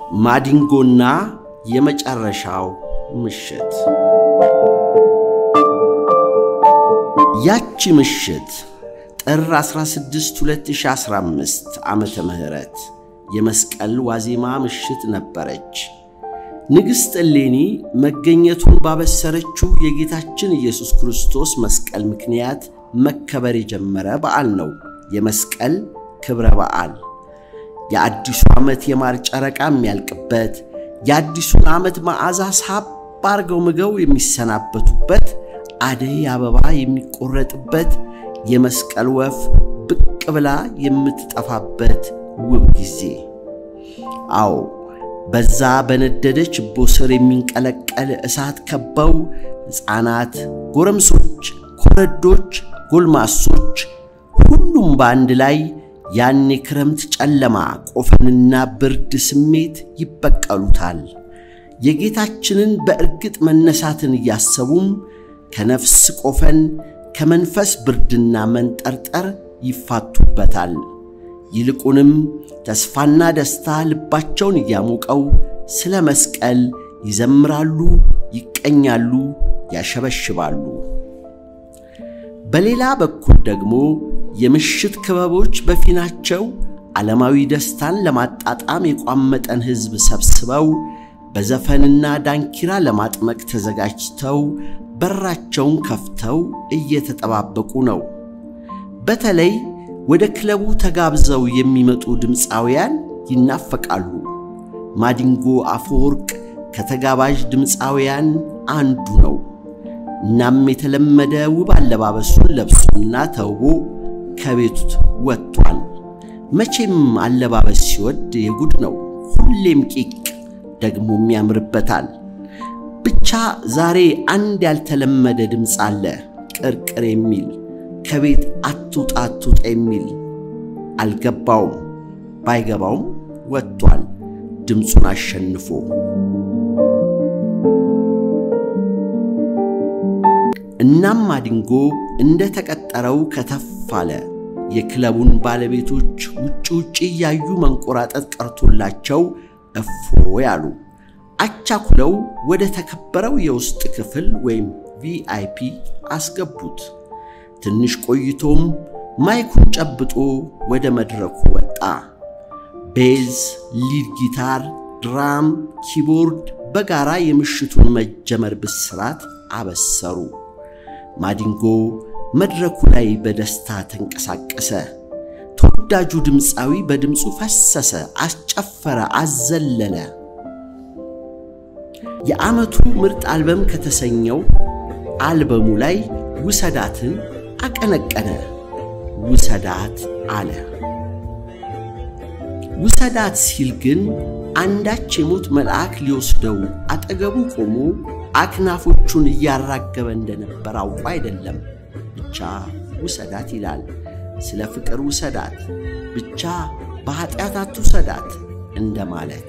ማዲንጎና የመጨረሻው ምሽት። ያቺ ምሽት ጥር 16 2015 ዓመተ ምህረት የመስቀል ዋዜማ ምሽት ነበረች። ንግሥት እሌኒ መገኘቱን ባበሰረችው የጌታችን ኢየሱስ ክርስቶስ መስቀል ምክንያት መከበር የጀመረ በዓል ነው የመስቀል ክብረ በዓል። የአዲሱ ዓመት የማር ጨረቃ የሚያልቅበት፣ የአዲሱን ዓመት መዓዛ ሳብ አርገው ምግው የሚሰናበቱበት፣ አደይ አበባ የሚቆረጥበት፣ የመስቀል ወፍ ብቅ ብላ የምትጠፋበት ውብ ጊዜ። አዎ በዛ በነደደ ችቦ ስር የሚንቀለቀል እሳት ከበው ሕፃናት፣ ጎረምሶች፣ ኮረዶች፣ ጎልማሶች ሁሉም በአንድ ላይ ያን የክረምት ጨለማ ቆፈንና ብርድ ስሜት ይበቀሉታል። የጌታችንን በእርግጥ መነሳትን እያሰቡም ከነፍስ ቆፈን ከመንፈስ ብርድና መንጠርጠር ይፋቱበታል። ይልቁንም ተስፋና ደስታ ልባቸውን እያሞቀው ስለ መስቀል ይዘምራሉ፣ ይቀኛሉ፣ ያሸበሽባሉ። በሌላ በኩል ደግሞ የምሽት ክበቦች በፊናቸው ዓለማዊ ደስታን ለማጣጣም የቋመጠን ሕዝብ ሰብስበው በዘፈንና ዳንኪራ ለማጥመቅ ተዘጋጅተው በራቸውን ከፍተው እየተጠባበቁ ነው። በተለይ ወደ ክለቡ ተጋብዘው የሚመጡ ድምፃውያን ይናፈቃሉ። ማዲንጎ አፈወርቅ ከተጋባዥ ድምፃውያን አንዱ ነው። እናም የተለመደ ውብ አለባበሱን ለብሶና ተውቦ ከቤቱ ወጥቷል። መቼም አለባበስ ሲወድ የጉድ ነው። ሁሌም ቂቅ ደግሞም ያምርበታል። ብቻ ዛሬ አንድ ያልተለመደ ድምፅ አለ፣ ቅርቅር የሚል ከቤት አትውጣ አትውጣ የሚል አልገባውም። ባይገባውም ወጥቷል ድምፁን አሸንፎ። እናም ማዲንጎ እንደ ተቀጠረው ከተፍ አለ። የክለቡን ባለቤቶች ውጭ ውጭ እያዩ መንቆራጠጥ ቀርቶላቸው እፎ ያሉ አቻኩለው ወደ ተከበረው የውስጥ ክፍል ወይም ቪአይፒ አስገቡት። ትንሽ ቆይቶም ማይኩን ጨብጦ ወደ መድረኩ ወጣ። ቤዝ፣ ሊድ ጊታር፣ ድራም፣ ኪቦርድ በጋራ የምሽቱን መጀመር ብስራት አበሰሩ። ማዲንጎ መድረኩ ላይ በደስታ ተንቀሳቀሰ። ተወዳጁ ድምፃዊ በድምፁ ፈሰሰ፣ አስጨፈረ፣ አዘለለ። የዓመቱ ምርጥ አልበም ከተሰኘው አልበሙ ላይ ውሰዳትን አቀነቀነ። ውሰዳት አለ። ውሰዳት ሲል ግን አንዳች የሞት መልአክ ሊወስደው አጠገቡ ቆሞ አክናፎቹን እያራገበ እንደነበር አውቆ አይደለም። ብቻ ውሰዳት ይላል። ስለ ፍቅር ውሰዳት፣ ብቻ በኃጢአት አትውሰዳት እንደማለት።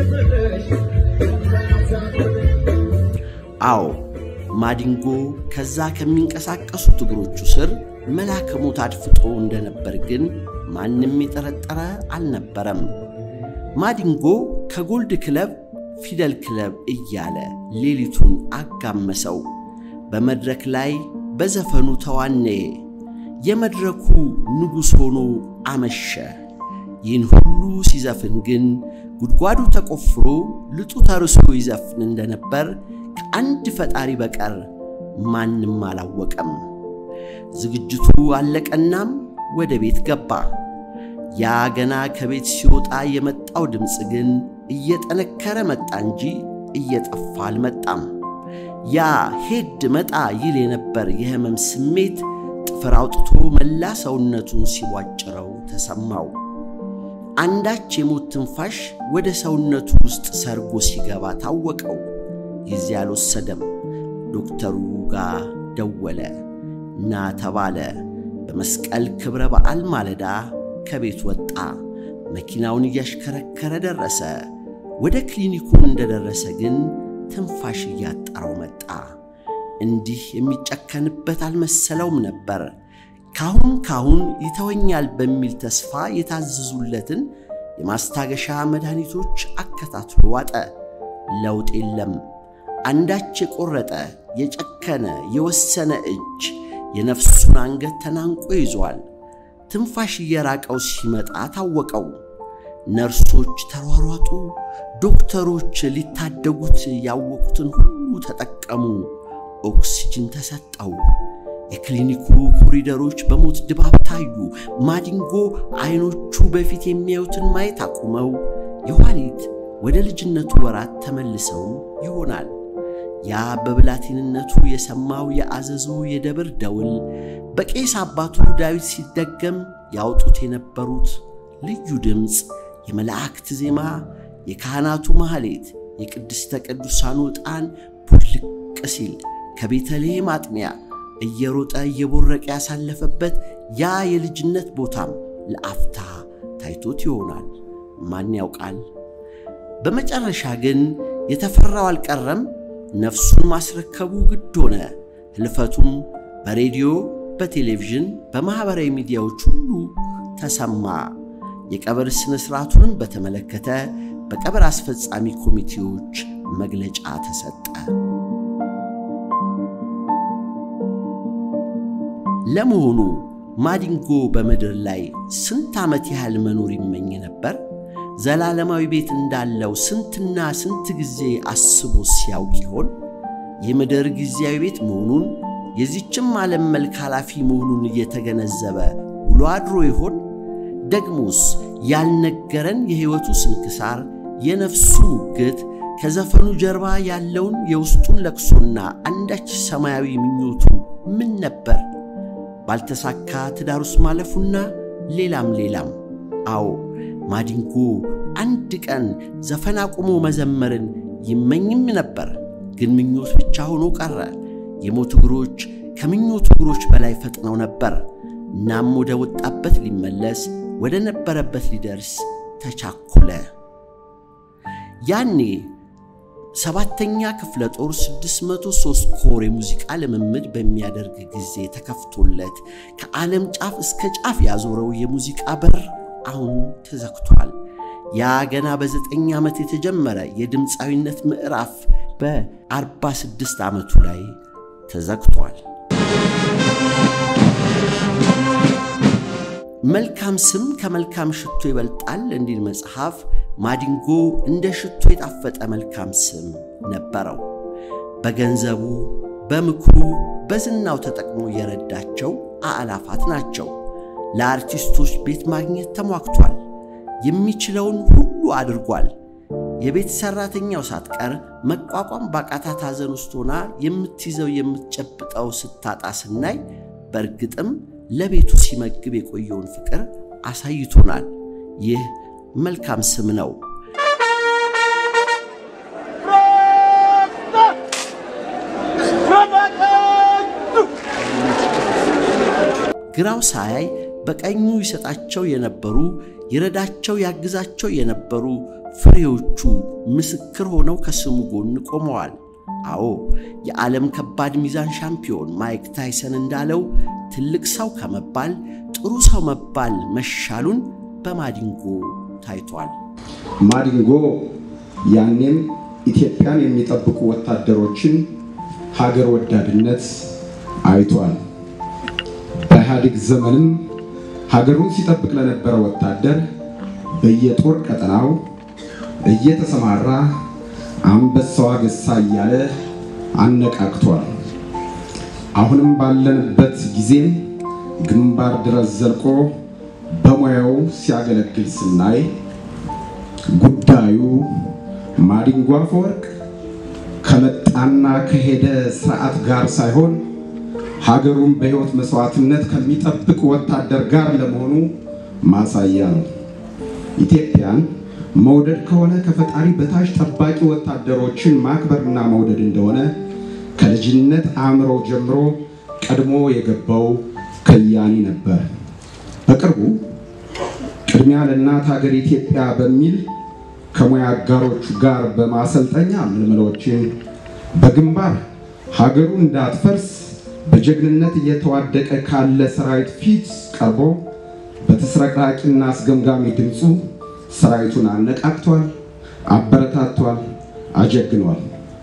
አዎ ማዲንጎ ከዛ ከሚንቀሳቀሱት እግሮቹ ስር መልአከ ሞት አድፍጦ እንደነበር ግን ማንም የጠረጠረ አልነበረም። ማዲንጎ ከጎልድ ክለብ ፊደል ክለብ እያለ ሌሊቱን አጋመሰው። በመድረክ ላይ በዘፈኑ ተዋነየ። የመድረኩ ንጉሥ ሆኖ አመሸ። ይህን ሁሉ ሲዘፍን ግን ጉድጓዱ ተቆፍሮ ልጡ ተርሶ ይዘፍን እንደነበር ከአንድ ፈጣሪ በቀር ማንም አላወቀም። ዝግጅቱ አለቀናም ወደ ቤት ገባ። ያ ገና ከቤት ሲወጣ የመጣው ድምፅ ግን እየጠነከረ መጣ እንጂ እየጠፋ አልመጣም። ያ ሄድ መጣ ይል የነበር የሕመም ስሜት ጥፍር አውጥቶ መላ ሰውነቱን ሲቧጭረው ተሰማው። አንዳች የሞት ትንፋሽ ወደ ሰውነቱ ውስጥ ሰርጎ ሲገባ ታወቀው። ጊዜ አልወሰደም። ዶክተሩ ጋር ደወለ እና ተባለ። በመስቀል ክብረ በዓል ማለዳ ከቤት ወጣ። መኪናውን እያሽከረከረ ደረሰ። ወደ ክሊኒኩም እንደደረሰ ግን ትንፋሽ እያጠረው መጣ። እንዲህ የሚጨከንበት አልመሰለውም ነበር። ካሁን ካሁን ይተወኛል በሚል ተስፋ የታዘዙለትን የማስታገሻ መድኃኒቶች አከታትሎ ዋጠ። ለውጥ የለም። አንዳች የቆረጠ የጨከነ የወሰነ እጅ የነፍሱን አንገት ተናንቆ ይዟል። ትንፋሽ እየራቀው ሲመጣ ታወቀው። ነርሶች ተሯሯጡ። ዶክተሮች ሊታደጉት ያወቁትን ሁሉ ተጠቀሙ። ኦክስጅን ተሰጠው። የክሊኒኩ ኮሪደሮች በሞት ድባብ ታዩ። ማዲንጎ ዐይኖቹ በፊት የሚያዩትን ማየት አቁመው የኋሊት ወደ ልጅነቱ ወራት ተመልሰው ይሆናል። ያ በብላቴንነቱ የሰማው የአዘዞ የደብር ደውል በቄስ አባቱ ዳዊት ሲደገም ያወጡት የነበሩት ልዩ ድምፅ፣ የመላእክት ዜማ፣ የካህናቱ ማኅሌት፣ የቅድስተ ቅዱሳኑ ዕጣን ቡልቅ ሲል ከቤተልሔም አጥሚያ እየሮጠ እየቦረቀ ያሳለፈበት ያ የልጅነት ቦታም ለአፍታ ታይቶት ይሆናል። ማን ያውቃል? በመጨረሻ ግን የተፈራው አልቀረም። ነፍሱን ማስረከቡ ግድ ሆነ። ሕልፈቱም በሬዲዮ፣ በቴሌቪዥን፣ በማኅበራዊ ሚዲያዎች ሁሉ ተሰማ። የቀብር ሥነ ሥርዓቱንም በተመለከተ በቀብር አስፈጻሚ ኮሚቴዎች መግለጫ ተሰጠ። ለመሆኑ ማዲንጎ በምድር ላይ ስንት ዓመት ያህል መኖር ይመኝ ነበር? ዘላለማዊ ቤት እንዳለው ስንትና ስንት ጊዜ አስቦ ሲያውቅ ይሆን? የምድር ጊዜያዊ ቤት መሆኑን የዚችም ዓለም መልክ ኃላፊ መሆኑን እየተገነዘበ ውሎ አድሮ ይሆን? ደግሞስ ያልነገረን የሕይወቱ ስንክሳር፣ የነፍሱ ሙግት፣ ከዘፈኑ ጀርባ ያለውን የውስጡን ለቅሶና አንዳች ሰማያዊ ምኞቱ ምን ነበር? ባልተሳካ ትዳር ውስጥ ማለፉና ሌላም ሌላም። አዎ ማዲንጎ አንድ ቀን ዘፈን አቁሞ መዘመርን ይመኝም ነበር። ግን ምኞት ብቻ ሆኖ ቀረ። የሞት እግሮች ከምኞቱ እግሮች በላይ ፈጥነው ነበር። እናም ወደ ወጣበት ሊመለስ ወደ ነበረበት ሊደርስ ተቻኮለ። ያኔ ሰባተኛ ክፍለ ጦር 603 ኮር የሙዚቃ ልምምድ በሚያደርግ ጊዜ ተከፍቶለት ከዓለም ጫፍ እስከ ጫፍ ያዞረው የሙዚቃ በር አሁን ተዘግቷል። ያ ገና በዘጠኝ ዓመት የተጀመረ የድምፃዊነት ምዕራፍ በ46 ዓመቱ ላይ ተዘግቷል። መልካም ስም ከመልካም ሽቶ ይበልጣል እንዲል መጽሐፍ ማዲንጎ እንደ ሽቶ የጣፈጠ መልካም ስም ነበረው። በገንዘቡ፣ በምክሩ፣ በዝናው ተጠቅሞ የረዳቸው አእላፋት ናቸው። ለአርቲስቶች ቤት ማግኘት ተሟግቷል። የሚችለውን ሁሉ አድርጓል። የቤት ሠራተኛው ሳትቀር መቋቋም ባቃታት ሐዘን ውስጥ ሆና የምትይዘው የምትጨብጠው ስታጣ ስናይ በእርግጥም ለቤቱ ሲመግብ የቆየውን ፍቅር አሳይቶናል። ይህ መልካም ስም ነው። ግራው ሳያይ በቀኙ ይሰጣቸው የነበሩ ይረዳቸው ያግዛቸው የነበሩ ፍሬዎቹ ምስክር ሆነው ከስሙ ጎን ቆመዋል። አዎ የዓለም ከባድ ሚዛን ሻምፒዮን ማይክ ታይሰን እንዳለው ትልቅ ሰው ከመባል ጥሩ ሰው መባል መሻሉን በማዲንጎ ታይቷል። ማዲንጎ ያኔም ኢትዮጵያን የሚጠብቁ ወታደሮችን ሀገር ወዳድነት አይቷል። በኢህአዴግ ዘመንም ሀገሩን ሲጠብቅ ለነበረ ወታደር በየጦር ቀጠናው እየተሰማራ አንበሳው አገሳ እያለ አነቃቅቷል። አሁንም ባለንበት ጊዜም ግንባር ድረስ ዘልቆ በሙያው ሲያገለግል ስናይ ጉዳዩ ማዲንጎ አፈወርቅ ከመጣና ከሄደ ስርዓት ጋር ሳይሆን ሀገሩን በሕይወት መስዋዕትነት ከሚጠብቅ ወታደር ጋር ለመሆኑ ማሳያ ነው። ኢትዮጵያን መውደድ ከሆነ ከፈጣሪ በታች ጠባቂ ወታደሮችን ማክበርና መውደድ እንደሆነ ከልጅነት አእምሮ ጀምሮ ቀድሞ የገባው ከያኒ ነበር። በቅርቡ ቅድሚያ ለእናት ሀገር ኢትዮጵያ በሚል ከሙያ አጋሮቹ ጋር በማሰልጠኛ ምልምሎችን በግንባር ሀገሩ እንዳትፈርስ በጀግንነት እየተዋደቀ ካለ ሰራዊት ፊት ቀርቦ በተስረቅራቂና አስገምጋሚ ድምፁ ሰራዊቱን አነቃቅቷል፣ አበረታቷል፣ አጀግኗል።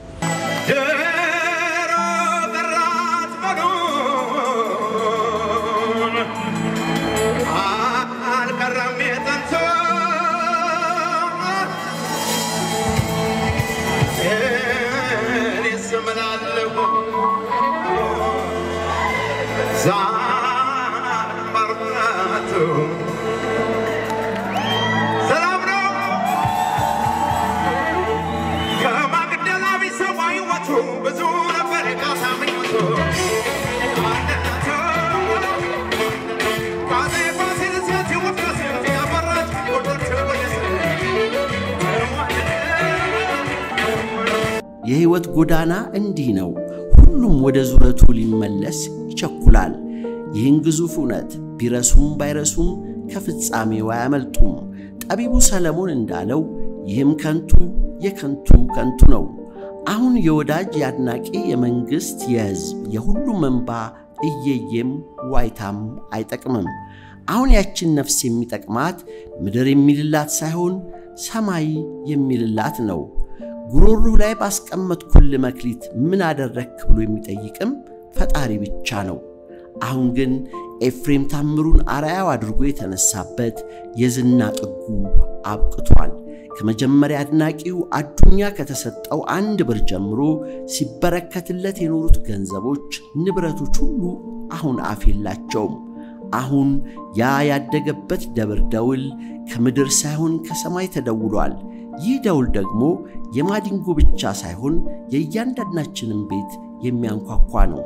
የሕይወት ጎዳና እንዲህ ነው። ሁሉም ወደ ዙረቱ ሊመለስ ይቸኩላል። ይህን ግዙፍ እውነት ቢረሱም ባይረሱም ከፍጻሜው አያመልጡም። ጠቢቡ ሰለሞን እንዳለው ይህም ከንቱ የከንቱ ከንቱ ነው። አሁን የወዳጅ የአድናቂ የመንግሥት የሕዝብ የሁሉም እንባ እየየም ዋይታም አይጠቅምም። አሁን ያችን ነፍስ የሚጠቅማት ምድር የሚልላት ሳይሆን ሰማይ የሚልላት ነው። ጉሮሮህ ላይ ባስቀመጥኩል መክሊት ምን አደረግክ ብሎ የሚጠይቅም ፈጣሪ ብቻ ነው። አሁን ግን ኤፍሬም ታምሩን አርአያው አድርጎ የተነሳበት የዝና ጥጉ አብቅቷል። ከመጀመሪያ አድናቂው አዱኛ ከተሰጠው አንድ ብር ጀምሮ ሲበረከትለት የኖሩት ገንዘቦች፣ ንብረቶች ሁሉ አሁን አፍ የላቸውም። አሁን ያ ያደገበት ደብር ደውል ከምድር ሳይሆን ከሰማይ ተደውሏል። ይህ ደውል ደግሞ የማዲንጎ ብቻ ሳይሆን የእያንዳንዳችንን ቤት የሚያንኳኳ ነው።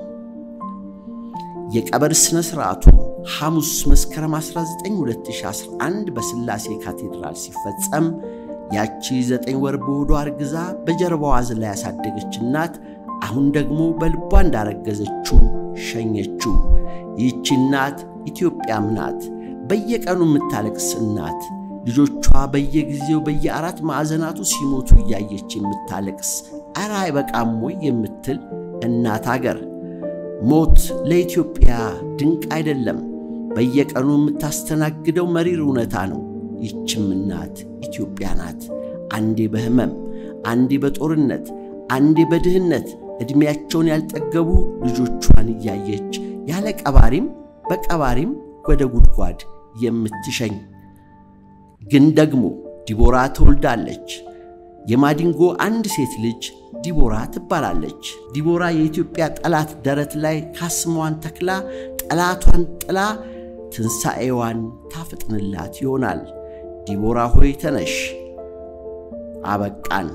የቀብር ሥነ ሥርዓቱ ሐሙስ መስከረም 19 2011 በሥላሴ ካቴድራል ሲፈጸም ያቺ ዘጠኝ ወር በሆዷ አርግዛ በጀርባዋ አዝላ ያሳደገች እናት አሁን ደግሞ በልቧ እንዳረገዘችው ሸኘችው። ይህቺ እናት ኢትዮጵያም ናት። በየቀኑ የምታለቅስ እናት ልጆቿ በየጊዜው በየአራት ማዕዘናቱ ሲሞቱ እያየች የምታለቅስ ኧረ አይበቃም ወይ የምትል እናት አገር። ሞት ለኢትዮጵያ ድንቅ አይደለም፣ በየቀኑ የምታስተናግደው መሪር እውነታ ነው። ይችም እናት ኢትዮጵያ ናት። አንዴ በሕመም፣ አንዴ በጦርነት፣ አንዴ በድህነት ዕድሜያቸውን ያልጠገቡ ልጆቿን እያየች ያለ ቀባሪም በቀባሪም ወደ ጉድጓድ የምትሸኝ ግን ደግሞ ዲቦራ ትወልዳለች። የማዲንጎ አንድ ሴት ልጅ ዲቦራ ትባላለች። ዲቦራ የኢትዮጵያ ጠላት ደረት ላይ ካስማዋን ተክላ ጠላቷን ጥላ ትንሣኤዋን ታፈጥንላት ይሆናል። ዲቦራ ሆይ ተነሽ፣ አበቃን።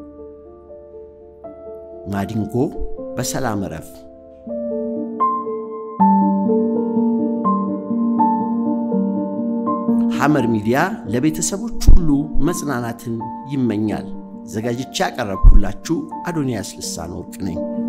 ማዲንጎ በሰላም እረፍ። ሐመር ሚዲያ ለቤተሰቦች ሁሉ መጽናናትን ይመኛል። ዘጋጅቼ ያቀረብኩላችሁ አዶንያስ ልሳን ወርቅ ነኝ።